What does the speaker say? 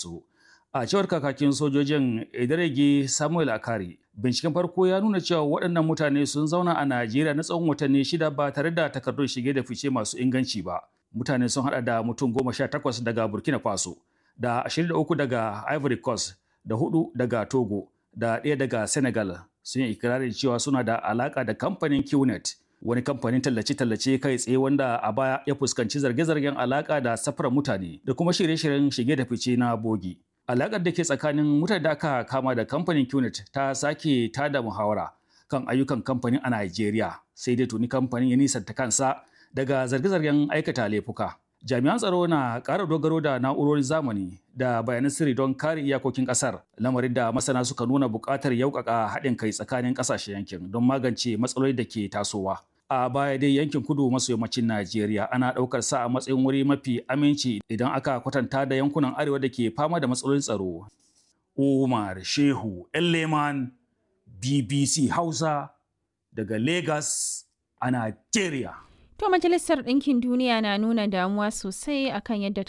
rayuwarsu. A cewar kakakin sojojin Ederege Samuel Akari, binciken farko ya nuna cewa waɗannan mutane sun zauna a Najeriya na tsawon watanni shida ba tare da takardun shige da fice masu inganci ba. Mutane sun haɗa da mutum goma sha takwas daga Burkina Faso, da ashirin da uku daga Ivory Coast, da hudu daga Togo, da ɗaya daga Senegal. Sun yi ikirarin cewa suna da alaƙa da kamfanin QNet, wani kamfanin tallace-tallace kai tsaye wanda a baya ya fuskanci zarge-zargen alaƙa da safarar mutane da kuma shirye-shiryen shige da fice na bogi. Alaƙar da ke tsakanin mutane da aka kama da kamfanin QNet ta sake tada muhawara kan ayyukan kamfanin a Najeriya, sai dai tuni kamfanin ya nisanta kansa daga zarge-zargen aikata laifuka. Jami'an tsaro na ƙara dogaro da na'urorin zamani da bayanan sirri don kare iyakokin ƙasar, lamarin da masana suka nuna buƙatar yaukaka haɗin kai tsakanin ƙasashen yankin don magance matsaloli da ke tasowa. A baya dai yankin kudu maso yammacin Najeriya ana ɗaukar sa a matsayin wuri mafi aminci idan aka kwatanta da yankunan arewa da ke fama da matsalolin tsaro. Umar Shehu Elleman BBC Hausa daga Lagos a Najeriya. To Majalisar Ɗinkin Duniya na nuna damuwa sosai akan yadda